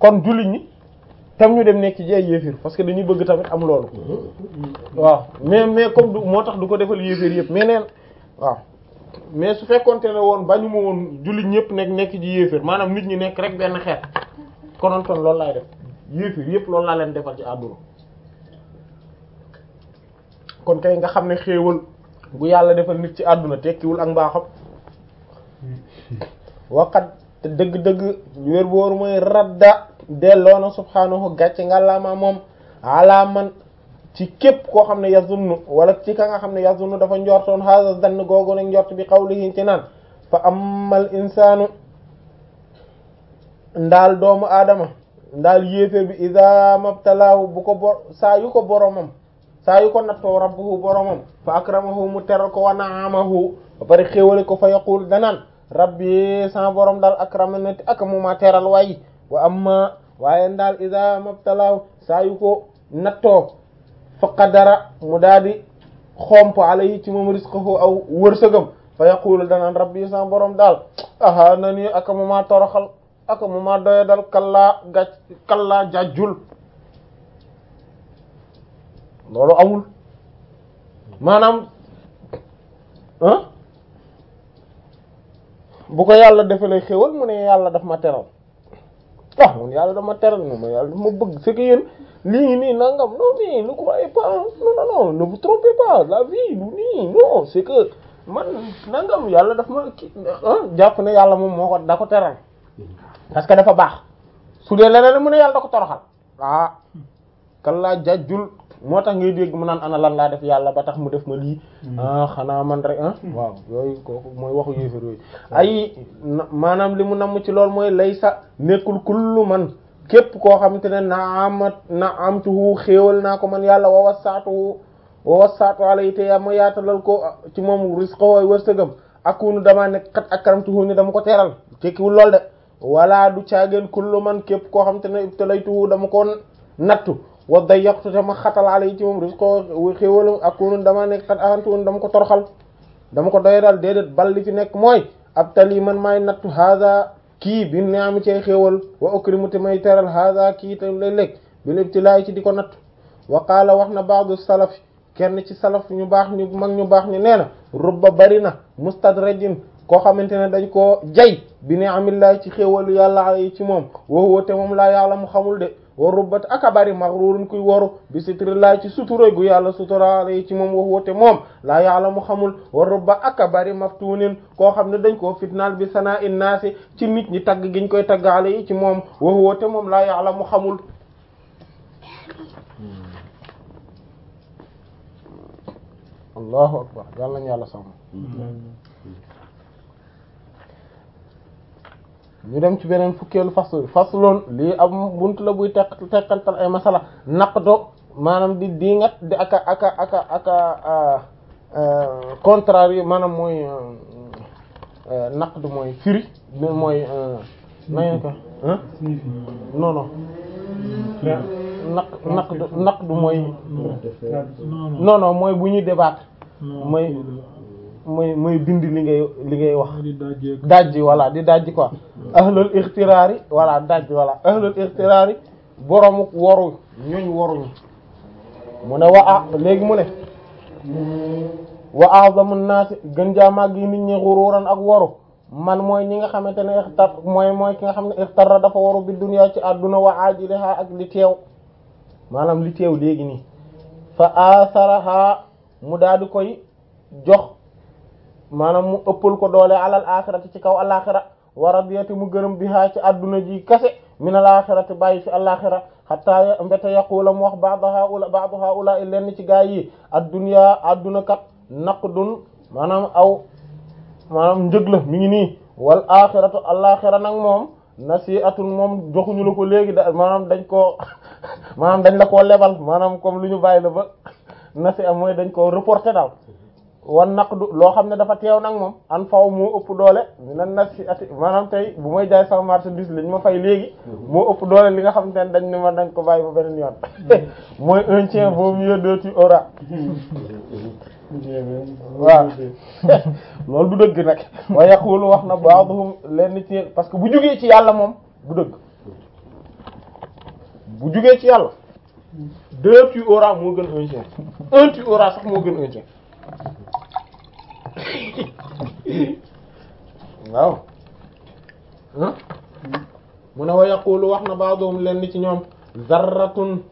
kon jullit ñi tam ñu dem nekk ci ay yéefir parce que dañuy bëgg tamit am loolu waaw mais mais comme du moo tax du ko defal yéefir yëpp mais neen waaw mais su fekkonte ne woon bañu ma woon jullit ñëpp nekk nekk ci yéefir maanaam nit ñi nekk rek benn xeet konoon kon loolu laay def yéefir yëpp loolu laa leen defal ci àdduna kon kay nga xam ne xéewal bu yàlla defal nit ci àdduna tekkiwul ak mbaaxam waqat te dëgg-dëgg wér booru mooy radda delloo na subhaanahu gàcce nga lama moom ala man ci képp koo xam ne yazunnu wala ci ka nga xam ne yazunnu dafa njortoon hada dann googu nag njort bi qawlihi ci naan fa amal insaanu ndaal doomu aadama ndaal yéeféer bi ida mabtalaahu bu ko bor saa yu ko boromam saa yu ko nattoo rabbuhu boromam fa akramahu mu teral ko wa naamahu ba pare xéewale ko fa yaqul danaan rabbi sama borom daal akramani ak mu ma teral waaye wa amma waaye ndaal ida mabtalaahu saa yu ko nattoo fa qadara mu daal di xomp alayhi ci moom rizqahu aw wërsëgam fa yaqulu danaan rabbi sama borom daal aha na ni ak mu ma toroxal ak mu ma doya dal kallaa gàc kallaa jàjjul loolu amul maanaam ah bu ko yàlla defalee xéwal mu ne yàlla daf ma teral ah mun yàlla daf ma teral moom yàlla daf ma bëgg c'est que yéen lii nii nangam non mais ne croyez pas non non non ne vous trompez pas la vie du nii non c'est que man nangam yàlla daf ma ki jàpp ne yàlla moom moo ko da ko teral parce que dafa baax su dee leneen mu ne yàlla da ko toroxal ah kan laa jàjjul moo tax ngay dégg mu naan ana lan laa def yàlla ba tax mu def ma lii ah xanaa man rek ah waaw yooyu kooku mooy waxu yéefar yooyu ay maanaam li mu namm ci loolu mooy lay sa nekkul kullu man képp koo xamante ne na amat na amtuhu xéewal naa ko man yàlla wa wasaatuhu wa wasaatu alay te ma yaatalal ko ci moom risqa wooy wërsëgam akunu damaa nekk xat akramtuhu ni dama ko teral tekkiwul lool de wala du caageen kullu man képp koo xamante ne ibtalaytuhu dama ko nattu wa dayyaqtu te ma xatal alay ci moom rizqo xéewalam akunu dama nekk xat ahantuun dama ko toroxal dama ko doy dal déedéet bal li fi nekk mooy ab tali man maay nattu hada kii bi ne am ci xéewal wa ukrimu te may teral hada kii te lay lekk bil ibtilaay ci di ko nattu wa qaala wax na ba'du salaf kenn ci salaf ñu baax ñu mag ñu baax ñu nee na rubba bari na mustadrajin koo xamante ne dañ koo jay bi ne amillaay ci xéewalu yàlla ay ci moom wa huwa te moom laa yàlla mu xamul de wa rubbat aka bari maghrurun kuy woru bi sitrillahi ci sutura gu yàlla suturaale ci moom wax woote moom laa yàlla mu xamul wa rubba aka bari maftunin koo xam ne dañ koo fitnaal bi sanaa in naasi ci nit ñi tagg giñ koy taggaale yi ci moom wax woote moom laa yàlla mu xamul allahu akbar yàlla nañu yàlla sàmm ñu dem ci beneen fukkeelu fasl fasloon lii am buntu la buy teq teqantal ay masala naqdo maanaam di diingat di aka aka aka aka contraire maanaam mooy naqdu mooy firi mooy nañu ko non non naq naqdu naqdu mooy non non mooy bu ñuy débattre mooy mooy mooy dindi li ngay li ngay wax dajji voilà di dajji quoi ahlul ixtiraari voilà dajji voilà ahlul ixtiraari boroomu waru ñooñ waruñu mu ne wa a léegi mu ne wa a'zamu naasi gën jaamaag yi nit ñi xuruuran ak waru man mooy ñi nga xamante ne ixtar mooy mooy ki nga xam ne ixtara dafa waru bi dunya ci àdduna wa ajiliha ak li teew maanaam li teew léegi nii fa asaraha mu daal di koy jox maanaam mu ëppal ko doole alal axirati ci kaw alaxira wa radiyati mu gërëm biha ci adduna ji kase min al axirati bàyyi fi alaxira hatta mbéta yaqula mu wax ba'd haula ba'd haula lenn ci gaa yi addunya adduna kat naqdun maanaam aw maanaam njëg la mi ngi nii wal axiratu alaxira nag moom nasi'atun moom joxuñu la ko léegi da maanaam dañ koo maanaam dañ la koo lebal maanaam comme lu ñu bàyyi la ba nasi'a mooy dañ koo reporté daal wan naqdu loo xam ne dafa teew nag moom an faw moo ëpp doole mina nasi ati maanaam tey bu may jaay sama marchandise li ñu ma fay léegi moo ëpp doole li nga xam ne dañ ne ma dañ ko bàyyi ba beneen yoon mooy un tien vaut mieux deux tu auras waaw loolu du dëgg nag wa yaqulu wax na ba'dhum lenn ci parce que bu jógee ci yàlla moom du dëgg bu jugee ci yàlla deux tu auras moo gën un tiers un tu auras sax moo gën un tiers waaw ah mu ne wa yaqulu wax na ba'dhum leen ci ñoom zarratun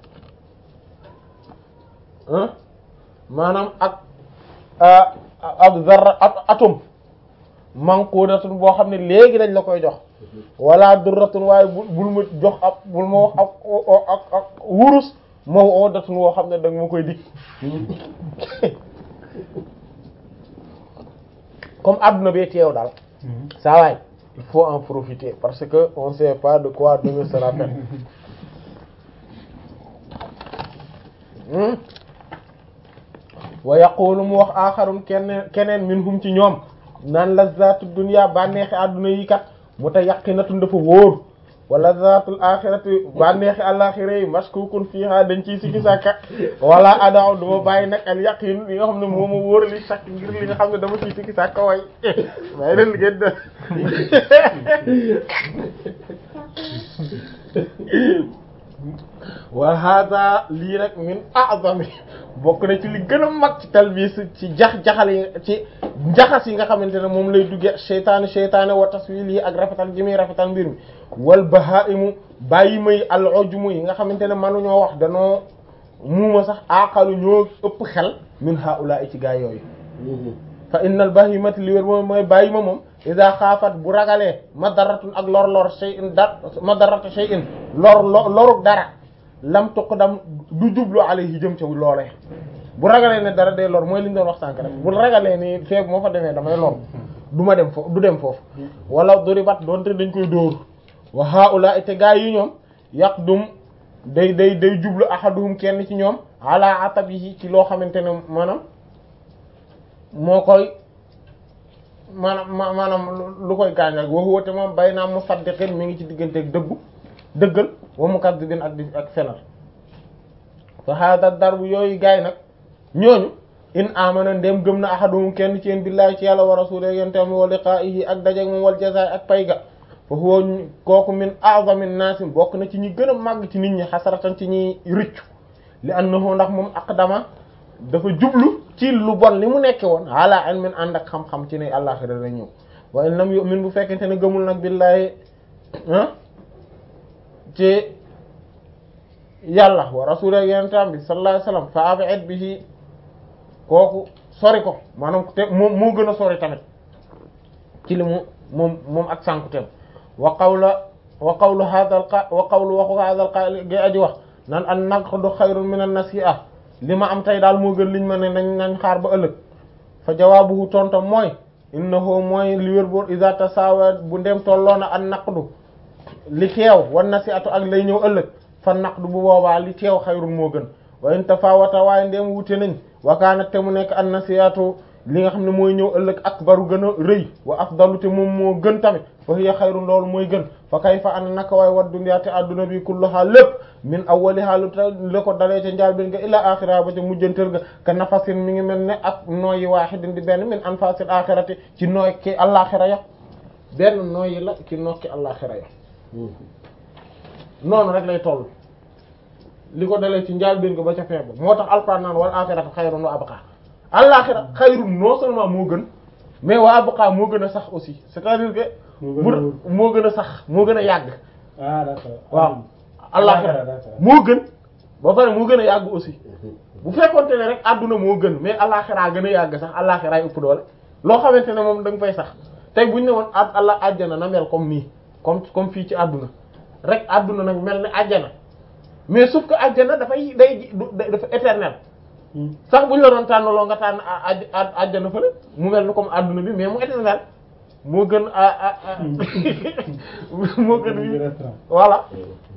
ah maanaam ak ab zarra ab atome manqudatun boo xam ne léegi dañ la koy jox wala durratun waaye bu bul ma jox ab bul ma wax ak ak ak wurus maw'udatun woo xam ne danga ma koy dig comme adduna bee teew daal saa waay il faut en profiter parce que on sait pas de quoi demain sera fait wa yaqulu mu wax aaxarun keneen keneen minhum ci ñoom naan lazzaatu dunya bànneexi àdduna yi kat mutayaqqinatun dafa wóor wa lazzaatul aaxirati bànneexi àllaaxira yi mashkuukun fiihaa dañ ciy sikki sàkka wala adaw duma bàyyi nag al yaqin li nga xam ne moo ma wóor li sàkk ngir li nga xam ne dama ciy sikki sàkka way may leen ngeen de wa hada lii nag min a'zami bokk na ci li gën a mag ci talbiis ci jax-jaxal yi ci njaxas yi nga xamante ne moom lay dugge seytaane seytaane wa taswil yi ak rafetal gi muy rafetal mbir mi wal bahaimu bàyyi may al ujmu yi nga xamante ne mënuñoo wax danoo muuma sax aqalu ñoo ëpp xel min haula ci gaa yooyu fa innal bahimati li wér moom mooy bàyyi ma moom ida xaafat bu ragalee madaratun ak lor lor shay'in da madarata shay'in lor loruk dara lam tuqdam du jublu alayhi jëm ca loolee bu ragalee ne dara day lor mooy li ñu doon wax sànk rek bu ragalee ni feeg moo fa demee damay lor du ma dem foofu du dem foofu wala duribat doonte dañ koy dóor wa haula te gaa yi ñoom yaqdum day day day jublu ahaduhum kenn ci ñoom ala atabihi ci loo xamante ne maanaam moo koy maanaam maanaam lu koy gaañ rek waxu wate moom bay naa musaddiqin mi ngi ci digganteeg dëggu dëggal wa mukaddibin ak di ak fenal fa hada darbu yooyu gaay nag ñooñu in amana ndem gëm na ahaduhum kenn ci yéen billahi ci yàlla wa rasulihi yentam wa liqaa'ihi ak dajeeg moom wal jazaay ak payga fa huwa kooku min a'zamin naasi bokk na ci ñi gën a màgg ci nit ñi xasaratan ci ñi rëccu li annahu ndax moom aqdama dafa jublu ci lu bon li mu nekke woon ala ilmin ànd ak xam-xam ci ne àllaxira la ñëw wa in lam yu'min bu fekkente ne gëmul nag billahi ah ci yàlla wa rasulihi yentam bi sallallahu alayhi wasallam fa ab'id bihi kooku sori ko maanaam te moom moo gën a sori tamit ci li mu moom moom ak sànkuteem wa qawla wa qawlu hadha al qa wa qawlu waxu hadha al qaa'il gi aji wax nan an naqdu xayrun min an nasi'a li ma am tey daal moo gën liñ ma ne nañ nañ xaar ba ëllëg fa jawaabuhu tontom mooy innahu mooy li wér boor iza tasawa bu ndem tolloona an naqdu li teew wan nasi'atu ak lay ñëw ëllëg fa naqdu bu boobaa li teew xayrun moo gën wa in tafawata waaye ndem wute nañ wakaanat te mu nekk an nasi'atu li nga xam ne mooy ñëw ëllëg akbaru gën a rëy wa afdalu te moom moo gën tamit fa hiya xayrun loolu mooy gën fa kayfa an naka waay wat dunya te adduna bi kulluha lépp min awwaliha lu ta la ko dalee ca njaal bin nga ila axira ba ca mujjantal ga ka nafasin mi ngi mel ne ak nooyi waahidin di benn min anfasil axirati ci nooy ki àllaaxira ya benn nooyi la ci nokki àllaaxira ya noonu rek lay toll li ko dalee ci njaal bin nga ba ca feeba moo tax alquran naan wal axiratu xayrun wa abqa àllaaxira xayrun non seulement moo gën mais wa abqa moo gën a sax aussi c'est-à-dire que bu moo gën a sax moo gën a yàgg ah d'accord waaw àllaaxira moo gën ba pare moo gën a yàgg aussi bu fekkonte ne rek àdduna moo gën mais àllaaxira gën a yàgg sax àllaaxira ëpp doole loo xamante ne moom da nga fay sax tey buñ ne woon a àlla àjjana na mel comme nii comme comme fii ci àdduna rek àdduna nag mel ne àjjana mais sauf que àjjana dafay day dafa éternel sax buñ la doon tànnaloo nga tànn àjjana fële mu mel ni comme àdduna bi mais mu éternel moo gën a a moo gën wi voilà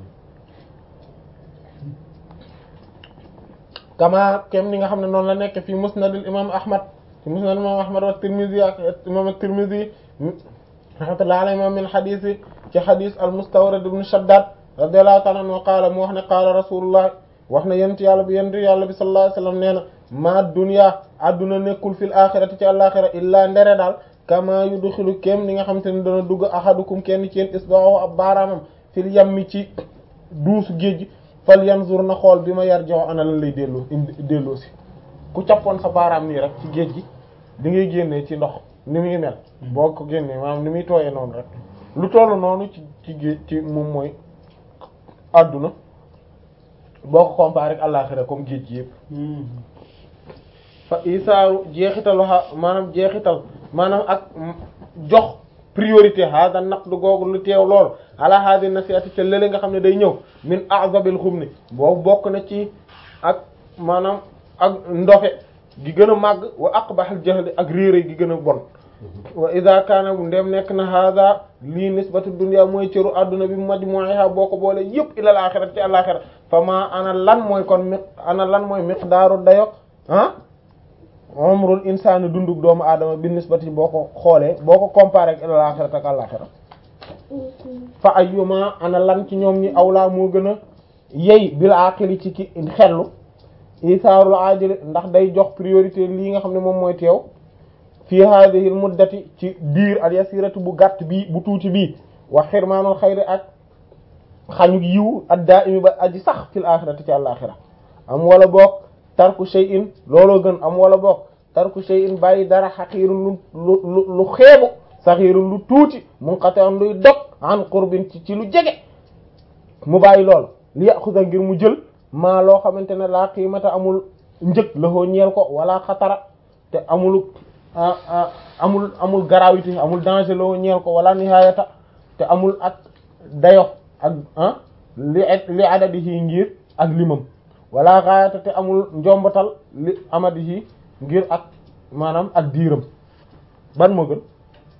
kama kem ni nga xam ne noonu la nekk fi musnadul imam ahmad fi musnadul imam ahmad wa tirmidhi ak imam at-tirmidhi rahmatullahi alayhi moom min hadith ci hadith al mustawrad ibn shaddad radiyallahu ta'ala anhu qaala mu wax ne qaala rasulullah wax na yent yàlla bi yent yàlla bi sallallahu alayhi wasallam nee na ma dunya adduna nekkul fil axirati ci àlaxira illaa ndere daal kama yudxilu kem ni nga xam te ne dana dugg ahadukum kenn ci yéen isba'ahu ab baaraamam fil yammi ci duusu géej gi fal yanzur na xool bi ma yar jox ana lan lay delloo indi delloo si ku cappoon sa baaraam nii rek ci géej gi di ngay génnee ci ndox ni muy mel boo ko génnee maanaam ni muy tooyee noonu rek lu tollu noonu ci ci géej ci moom mooy àdduna boo ko comparé ak àllaxira comme géej gi yëpp fa isaaru jeexitalu xa maanaam jeexital maanaam ak jox priorité hada naqdu googu lu teew lool ala hadi nasiati te lële nga xam ne day ñëw min azabil xum ni boobu bokk na ci ak maanaam ak ndofe gi gën a màgg wa aqbahal jahli ak réere gi gën a bon wa ida kaana bu ndem nekk na hada lii nisbatu dunya mooy cëru adduna bi majmu'iha boo ko boole yëpp ilal axira ci alaxira fa ma ana lan mooy kon mi ana lan mooy miqdaaru dayo ah umrul insaani dundug doomu aadama bi nisbati boo ko xoolee boo ko comparé ak ilal axira ak alaxira fa ayyuma ana lan ci ñoom ñi awlaa moo gën a yey bil aqili ci ki xellu isaarul ajili ndax day jox priorité lii nga xam ne moom mooy teew fii hadhihi muddati ci biir al yasiratu bu gàtt bii bu tuuti bii wa xirmaanul xayri ak xañu yiw ad daa'imi ba aji sax fil axirati ci àlaxira am wala boog tarku shay'in looloo gën am wala boog tarku shay'in bàyyi dara xaqiirun lu lu lu xeebu saxiirun lu tuuti munqati'un luy dog an qurbin ci ci lu jege mu bàyyi lool li yaxusa ngir mu jël maa loo xamante ne laa qiimata amul njëg la ñeel ko wala xatara te amul amul amul gravité amul danger loo ñeel ko wala nihaayata te amul ak dayo ak ah li li adadihi ngir ak limam wala gaayata te amul njombatal li amadihi ngir ak maanaam ak diiram ban moo gën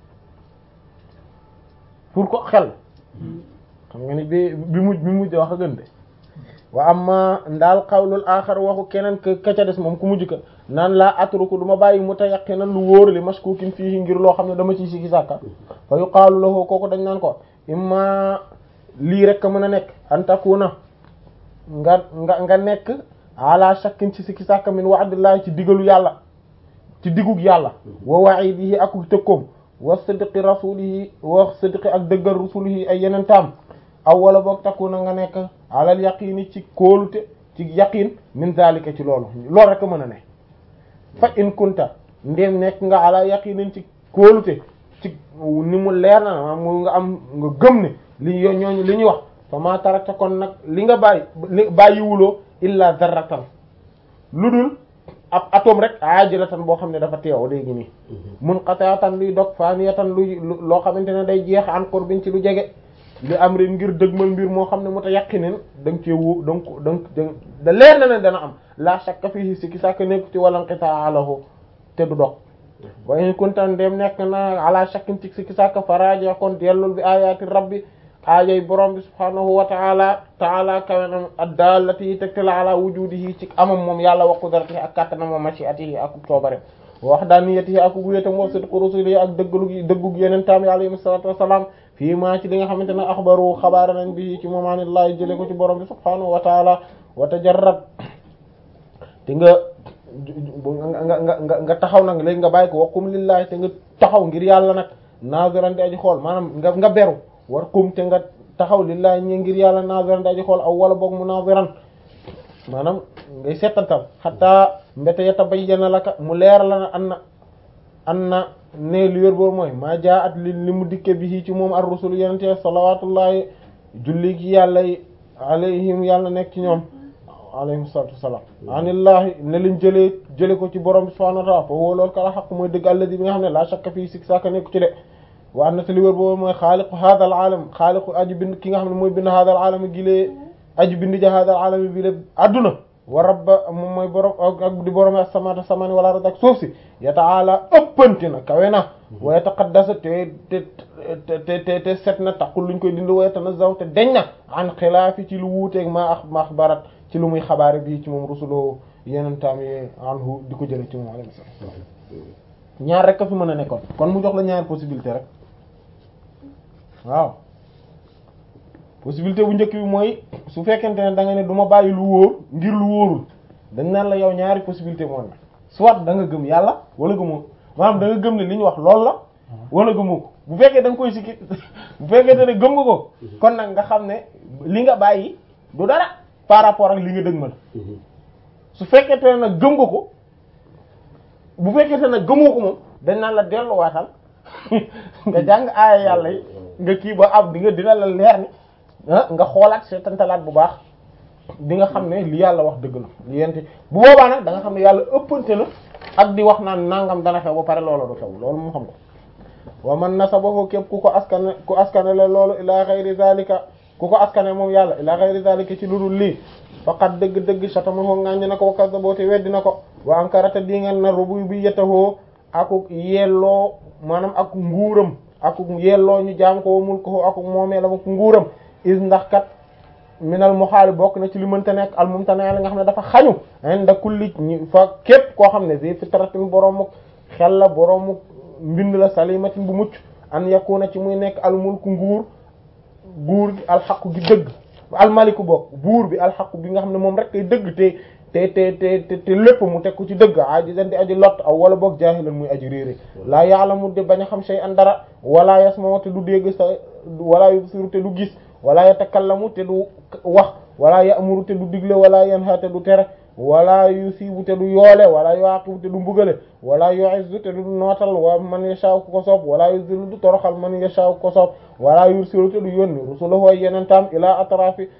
pour ko xel xam nga ni bi bi mujj bi mujj wax a gën de wa amma ndaal xawlul axar waxu keneen ka ka ca des moom ku mujj ka naan laa atruku du ma bàyyi mutayaqinan lu wóor li mashkukin fii ngir loo xam ne dama ciy sikki sàkka fa yuqaalu lahu kooku dañ naan ko imma lii rek a mën a nekk an takuna nga nga nga nekk ala shakkin ci sikki sàkka min wa'dillahi ci digalu yàlla ci digug yàlla wa wa'idihi ak tëkkoom wa sidqi rasulihi wa sidqi ak dëggal rasulihi ay yeneen taam aw wala boog takuna nga nekk alal yaqini ci kóolute ci yaqin min zalika ci loolu loolu rek a mën a ne fa in kunta ndéem nekk nga ala yaqinin ci kóolute ci ni mu leer na ma mu nga am nga gëm ne li yo ñooñu li ñuy wax fa ma tarakta kon nag li nga bàyyi li bàyyiwuloo illa zarratan lu dul ab atome rek ajilatan boo xam ne dafa teew léegi nii munqati'atan luy dog faniyatan luy loo xamante ne day jeex an qurbin ci lu jege li am ren ngir dëgmal mbir moo xam ne mu ta yaqinin da nga cee wóo da nga da nga da leer na ne dana am la shakka fihi sikki sàkk nekk ci wala nqitaa alahu te du dog wa in kunta ndem nekk na ala shakkin ci sikki sàkk faraja kon dellul bi ayati rabbi aayay borom bi subhanahu wa taala taala kawenam addallati yi tegtala ala wujudihi ci amam moom yàlla wa qudratihi ak kattanam wa mashiatihi ak coobare wa wahdaniyatihi ak wéetam wa sidqu rusulihi ak dëggalu dëggug yeneen taam yi alayhi salatu wassalam fii maa ci li nga xamante ne axbaru xabaara nañ bi ci moomanillahi jële ko ci borom bi subhanahu wa taala wa tajarrad te nga nga nga nga nga taxaw nag léegi nga bàyyi ko waqum lillahi te nga taxaw ngir yàlla nag naziran di aji xool maanaam nga nga beru war kum te nga taxaw lillahi ñi ngir yàlla naziran di aji xool aw wala boog mu naziran maanaam ngay settantal xataa mbete yatabayyana laka mu leer la na an na an na ne li wér boobu mooy maa jaa at li li mu dikke bi ci moom ar rusul yenente salawatullahi julli gi yàlla yi alayhim yàlla nekk ci ñoom alayhim salatu wassalam anillahi ne liñ jëlee jële ko ci borom bi subhanahu wa ta'ala fa woo loolu kala xaq mooy dëgg alladi bi nga xam ne la shakka fii sik saka nekku ci de wa an na te li wér boobu mooy xaaliqu hadha al alam xaaliqu aji bind ki nga xam ne mooy bind hadha al alam gilee aji bind ja hadha al alam bi le adduna wa rabba moom mooy borom ak di borom as-samawati samani wala ard ak suuf si ya ta'ala ëppanti na kawe na wa yataqaddasa te te te te te set na taqul luñ koy dindi wa yatanazzahu te deñ na an xilaafi ci lu wuuteeg ma ax ma axbarat ci lu muy xabaare bii ci moom rusuloo yeneen taam yi anhu di ko jële ci moom alayhi salaam ñaar rek a fi mën a nekkoon kon mu jox la ñaar possibilité rek waaw possibilité bu njëkk bi mooy su fekkente ne da nga ne du ma bàyyi lu wóor ngir lu wóorul dañ naan la yow ñaari possibilité moo ne soit da nga gëm yàlla wala gëmoo maanaam da nga gëm ne li ñu wax loolu la wala gëmoo ko bu fekkee da nga koy sikki bu fekkee ne gëm nga ko kon nag nga xam ne li nga bàyyi du dara par rapport ak li nga dëgmal su fekkee te nag gëm nga ko bu fekkee te nag gëmoo ko moom dañ naan la delluwaatal nga jàng aaya yàlla yi nga kii ba am di nga dina la leer ni nga xoolaat seetantalaat bu baax di nga xam ne li yàlla wax dëgg la li yenti bu boobaa nag da nga xam ne yàlla ëppante na ak di wax naan nangam dana xew ba pare loolu du xew loolu moo xam ko wa man nasabahu képp ku ko askane ku askane la loolu ila ghayri zalika ku ko askane moom yàlla ila ghayri zalika ci lu dul lii faqat dëgg-dëgg satamahu ngàññ na ko wa kazzaboo te weddi na ko wa ankarata di ngeen na rububiyyatahu akuk yelloo maanaam ak nguuram akuk yelloo ñu jaam ko wa mulkuhu akuk moomeelam ak nguuram is ndax kat minal muhaali bokk na ci li mënta nekk al mumtana li nga xam ne dafa xañu inda kulli ñi fa képp koo xam ne zi fitratin boroomu xel la boroomu mbind la salimatin bu mucc an yakuna ci muy nekk al mulku nguur buur gi alxaqu gi dëgg almaliku bokk buur bi alxaqu bi nga xam ne moom rek kay dëgg te te te te te lépp mu teg ko ci dëgg ajizan di aji lot aw wala boog jaahilan muy aji réere laa ya'lamu de bañ a xam shay an dara wala yasma'u te du dégg sa wala yubsiru te du gis wala yatakallamu te du wax wala ya'muru te du digle wala yanha te du tere wala yusibu te du yoole wala yuaqibu te du mbugale wala yu'izzu te du nootal wa man yasha'u ku ko soob wala yuzillu du toroxal man yasha'u ku ko soob wala yursilu te du yónni rusulahu yenentam ila atrafi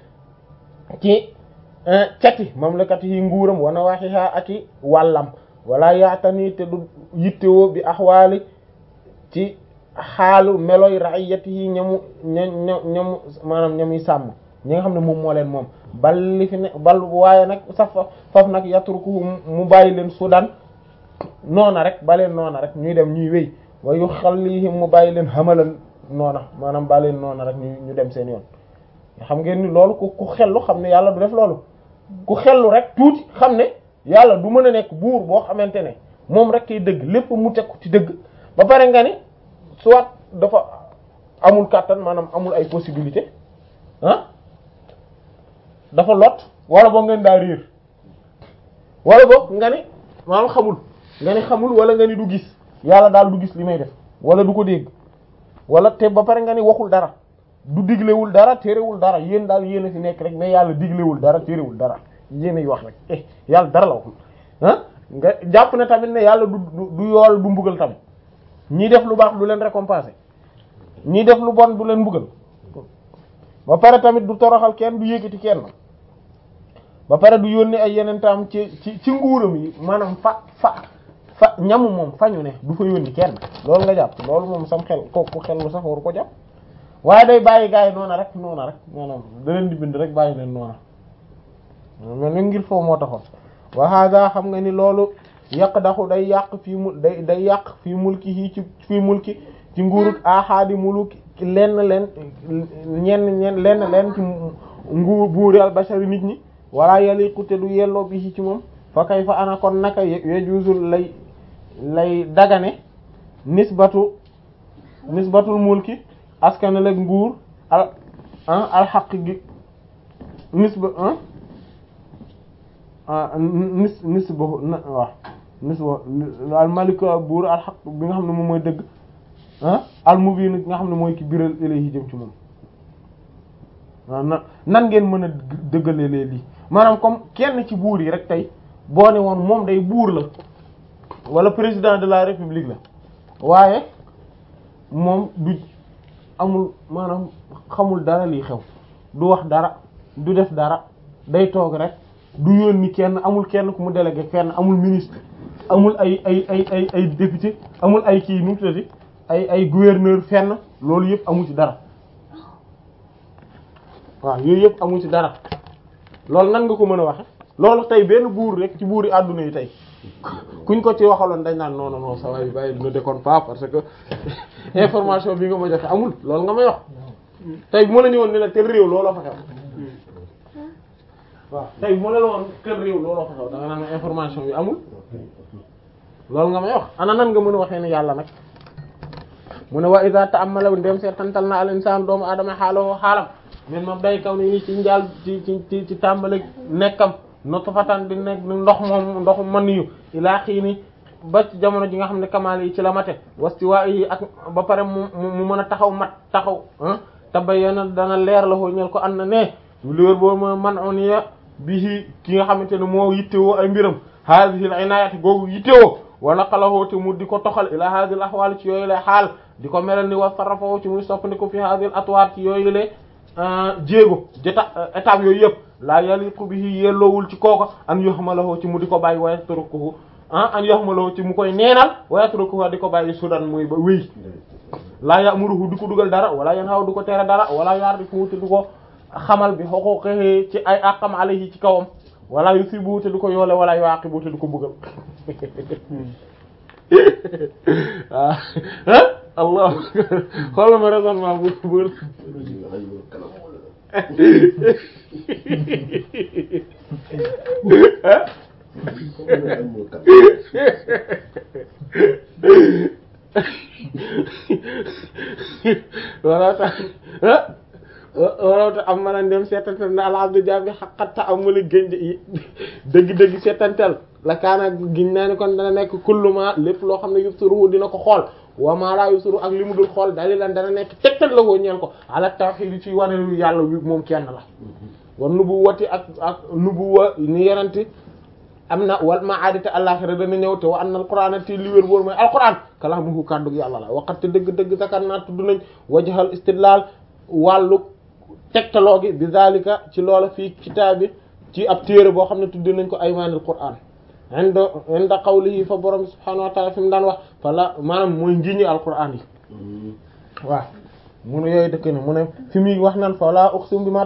ci cati mamlakati yi nguuram wa nawahiha aki wàllam wala yaatani te du yittewoo bi ahwali ci xaalu meloy ra'iyatihi ñamu ña ña ñamu maanaam ñamuy sàmm ñi nga xam ne moom moo leen moom bal li fi ne bal waaye nag saf faf nag yatruku mu bàyyi leen sudan noona rek ba leen noona rek ñuy dem ñuy wéy wa yu xallihim mu bàyyi leen xamalan noona maanaam ba leen noona rek ñu ñu dem seen yoon xam ngeen ni loolu ku ku xellu xam ne yàlla du def loolu ku xellu rek tuuti xam ne yàlla du mën a nekk buur boo xamante ne moom rek kay dëgg lépp mu teg ko ci dëgg ba pare nga ni soit dafa amul kàttan maanaam amul ay possibilité ah dafa lot wala boog ngeen daa réer wala boog nga ni maanaam xamul nga ni xamul wala nga ni du gis yàlla daal du gis li may def wala du ko dégg wala te ba pare nga ni waxul dara du diglewul dara terewul dara yéen daal yéen a fi nekk rek mais yàlla diglewul dara terewul dara yéen ay wax rek eh yàlla dara la waxul ah nga jàpp ne tamit ne yàlla du du yool du mbugal tamit ñii def lu baax du leen récompenser ñii def lu bon du leen mbugal ba pare tamit du toroxal kenn du yëkkati kenn ba pare du yónni ay yeneen tam ci ci ci nguuram yi maanaam fa fa fa ñamu moom fañu ne du fa yónni kenn loolu nga jàpp loolu moom sam xel kooku xel lu sax waru ko jàpp waaye day bàyyi gars yi noona rek noona rek maanaam da leen di bind rek bàyyi leen noona mel ni ngir foofu moo taxoon wa hada xam nga ni loolu yàq daxu day yàq fii mu day day yàq fii mulki yi ci fii mulki ci nguurut ahadi muluki lenn leen ñenn ñenn lenn leen ci nguur buuri al bashari nit ñi wala yaliqu te du yelloo bi ci moom fa kay fa ana kon naka yejuusul lay lay dagane nisbatu nisbatul mulki askane leg nguur al al xaq gi nisba nis nisba waaw nisba al malik buur al xaq bi nga xam ne moom mooy dëgg al mubin nga xam ne mooy ki biral ilayhi jëm ci moom waaw na nan ngeen mën a dëggalee lii maanaam comme kenn ci buur yi rek tey boo ne woon moom day buur la wala président de la république la waaye moom du amul maanaam xamul dara lii xew du wax dara du def dara day toog rek du yónni kenn amul kenn ku mu délégué kenn amul ministre amul ay ay ay ay ay député amul ay kii nu mu tuddati ay ay gouverneur fenn loolu yëpp amul ci dara waaw yooyu yëpp amul ci dara loolu nan nga ko mën a waxe loolu tey benn buur rek ci buuri àdduna yi tey kuñ ko ci waxaloon dañ naan non non non ça va bàyyi ne déconne pas parce que information bi nga ma joxe amul loolu nga may wax tey bu ma la ñëwoon ne la tel réew looloo fa xew waaw tey bu ma la woon tel réew looloo fa xew da nga naan information bi amul loolu nga may wax ana nan nga mën a waxee ne yàlla nag mu ne wa iza ta'ammala ndem seetantal na al insaan doomu aadama xaaloo xaalam men moom day kaw ni ci njaal ci ci ci ci tàmbali nekkam nutfatan di nekk ndox moom ndox man yu ilaa xiini ba ci jamono ji nga xam ne kamaal yi ci la mate wastiwa yi ak ba pare mu mu mën a taxaw mat taxaw tabayyana dana leer la ko ñel ko ànd na ne li wér boobu mo man on ya bi ki nga xamante ne moo yittewoo ay mbiram hadhihi al inayati googu yittewoo wa naqalahu te mu di ko toxal ila hadhihi al ahwal ci yooyu la xaal di ko melal ni wa sarrafahu ci muy soppandiko fi hadhihi al atwar ci yooyu le jéego jota étape yooyu yëpp laa yaliqu bihi yelloowul ci kooko an yuhmalahu ci mu di ko bàyyi wa yatrukuhu ah an yuhmalahu ci mu koy neenal wa yatrukuhu di ko bàyyi sudan muy ba wéy laa ya'muruhu di ko dugal dara wala yanhaw du ko tere dara wala ya'rifu te du ko xamal bi huquqihi ci ay àqam alayhi ci kawam wala yusibu te du ko yoole wala yuaqibu te du ko bëggal ah allah xoolal ma raisonnement bu bu wala tax wala tax am mën dem seetantal na alhamdu jaabi xaqatta amuli gënj dëgg-dëgg seetantal la kaana giñ naa ni kon dana nekk kulluma lépp loo xam ne yubsiruhu dina ko xool wa ma la yubsiru ak li mu dul xool dalilan dana nekk tegtal la woo ñeel ko ala tawhid ci wane lu yàlla wi moom kenn la war nubuwati ak ak nubuwa ni yenanti am na wal ma'adite àllaxira dana ñëw te wa anna alquran te li wér wóor mooy alquran kalaamuhu kàddug yàlla la waqat te dëgg-dëgg zakar naa tudd nañ wajhal istidlal wàllu tegtaloo gi bi zalika ci loola fii kitaabi ci ab téere boo xam ne tudd nañ ko aymaanil qur'an inda inda qawlihi fa borom subhanahu wa ta'ala fi mu daan wax fa la maanaam mooy njiñi alqur'an yi waaw mu ne yooyu dëkk ne mu ne fi muy wax naan fa la uqsim bi ma